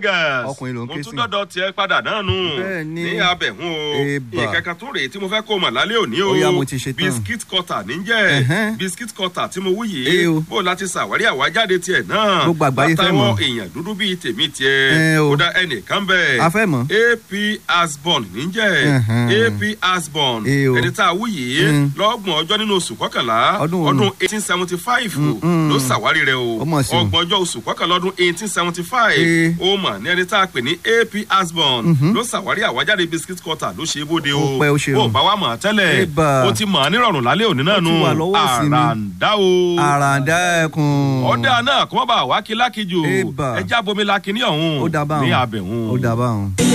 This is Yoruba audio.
fingers Ọkùnrin ló ń mo ké tún sí. dọ́dọ̀ tiẹ̀ padà náà nù Bẹ́ẹ̀ni. ní abẹ̀hún o Eba. ìkẹ́kẹ́ tún rèé tí mo fẹ́ kó o mọ̀ lálẹ́ òní o Ó yá, mo ti ṣe tán. biscuit cutter níjẹ́ Ẹ̀hẹ́n. biscuit cutter tí mo wú Ee yìí o. bó láti ṣàwárí àwájáde tiẹ̀ náà Gbogbo àgbáyé fẹ́ látàwọn mọ̀. èèyàn dúdú bíi tèmi Ẹ tiẹ̀ o. kódà ẹnìkan bẹ́ẹ̀ a fẹ́ mọ̀. ap asbon níjẹ́ Ẹ̀hẹ́n. ap asbon Ee o. ẹni tá a wú yìí Mm. lọ́gbọ̀n ọjọ́ nínú oṣù kọkànlá Ọdún wo ọdún nù? eighteen seventy five Mm-mm. ló ṣàwárí rẹ̀ o Ó mọ̀ sí o. ọgbọ̀n ọjọ́ oṣù kọkànlá ọdún eighteen seventy five Ee. ó mọ̀ ní ẹni tá a pè ní ap asbon ló ṣàwárí àwájáde biscuit cutter ló ṣe é bóde o Ó pẹ́, ó ṣe o. bó bá wa mọ̀ tẹ́lẹ̀ Eba. ó ti mọ̀ nírọ̀rùn lálẹ́ òní náà Ó ti nù wà lọ́wọ́ òsì mi. àràǹdá o àràǹdá ẹkùn. ọ̀dà náà kó má bàa wá kí lákìjò Eba. ẹja bomi lakini ọ̀hún ó dábàá ní hàn. abẹ̀hún. ó dábàá hàn.